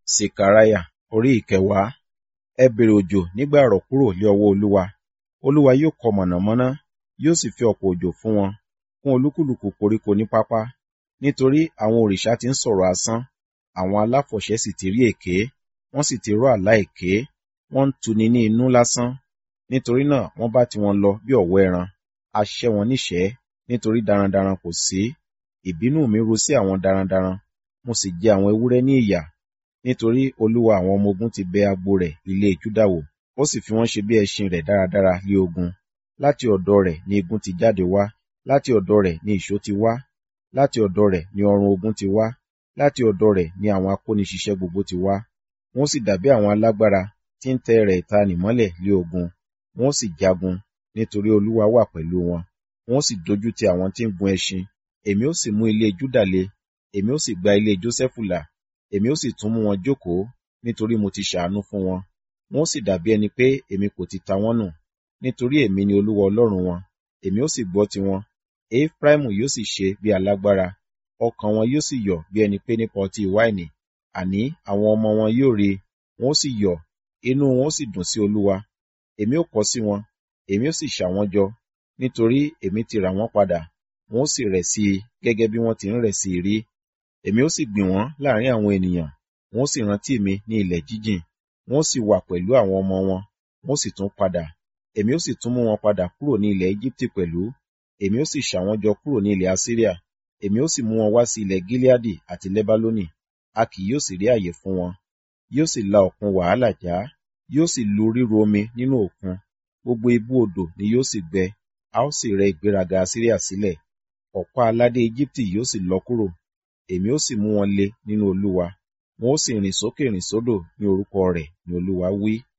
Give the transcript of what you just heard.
Sekaraya orí ìkẹwàá. Ẹ bèrè òjò nígbà àrọ̀ kúrò lé ọwọ́ Olúwa. Olúwa yóò kọ mọ̀nàmọ́ná, yóò sì fi ọ̀pọ̀ òjò fún wọn, fún olúkúlùkù koríko ní pápá. Nítorí àwọn òrìṣà ti ń sọ̀rọ̀ asán, àwọn aláfọ̀ṣẹ sì ti rí èké, wọ́n sì ti rọ́ àlá èké, wọ́n ń tuni ní inú lásán. Nítorí náà wọ́n bá tiwọn lọ bí ọ̀wọ́ ẹran, a ṣẹ́ wọn níṣẹ̀ẹ́, nítorí darandaran kò sí. Ìbínú mi ru sí àwọn darandaran, mo sì jẹ àwọn ewúrẹ́ ní ìyà. Nítorí Olúwa àwọn ọmọ ogun ti bẹ agbo rẹ̀ ilé Júdà wò, ó sì fi wọ́n ṣe bí ẹṣin rẹ̀ dáradára lé ogun. Láti ọ̀dọ̀ rẹ̀ ni igun ti jáde wá, láti ọ̀dọ̀ rẹ̀ ni ìṣó ti wá, láti ọ̀dọ̀ rẹ̀ ni ọrùn ogun ti wá, láti ọ̀dọ̀ rẹ̀ ni àwọn akóniṣiṣẹ́ gbogbo ti wá. Wọ́n sì dàbí àwọn alágbára tí ń tẹ rẹ̀ ìtanì mọ́lẹ̀ lé ogun. Wọ́n sì jagun, nítorí Olúwa wà pẹ̀lú wọn. Wọ́n sì dojú ti àwọn tí ń gun ẹṣin. Èmi ó sì mú ilé Júdà le, èmi ó sì gba ilé Jósẹ́fù là, èmi ó sì tún mú wọn jókòó, nítorí mo ti ṣàánú fún wọn. Wọ́n sì dàbí ẹni pé èmi kò ti ta wọ́n nù, nítorí èmi ni Olúwa Ọlọ́run wọn, èmi ó sì gbọ́ tiwọn. Efraimu yóò sì ṣe bí alágbára, ọkàn wọn yóò sì yọ̀ bí ẹni pé nípa ọtí wáìnì. Àní àwọn ọmọ wọn yóò rí i, wọn ó sì yọ̀, inú wọn ó sì dùn sí Olúwa. Èmi ó kọ sí wọn, èmi ó sì ṣà wọ́n jọ, nítorí èmi ti rà wọ́n padà, wọn ó sì rẹ̀ sí i gẹ́gẹ́ bí wọ́n ti ń rẹ̀ sí i rí. Èmi ó sì gbìn wọ́n láàrin àwọn ènìyàn, wọn ó sì rántí mi ní ilẹ̀ jíjìn, wọn ó sì wà pẹ̀lú àwọn ọmọ wọn, wọn ó sì tún padà. Èmi ó sì tún mú wọn padà kúrò ní ilẹ̀ Égíptì pẹ̀lú, èmi ó sì ṣà wọ́n jọ kúrò ní ilẹ̀ Asiria, èmi ó sì mú wọn wá sí ilẹ̀ Gileadi àti Lebaloni, a kì yóò sì rí àyè fún wọn. Yóò sì la òkun wàhálà já, yóò sì lu ríru omi nínú òkun, gbogbo ibú odò ni yóò sì gbẹ, a ó sì rẹ ìgbéraga Asiria sílẹ̀. Ọ̀pá aládé Égíptì yóò sì lọ kúrò, èmi ó sì mú wọn le nínú Olúwa, wọn ó sì rìn sókè rìn sódò ní orúkọ rẹ̀ ni Olúwa wí.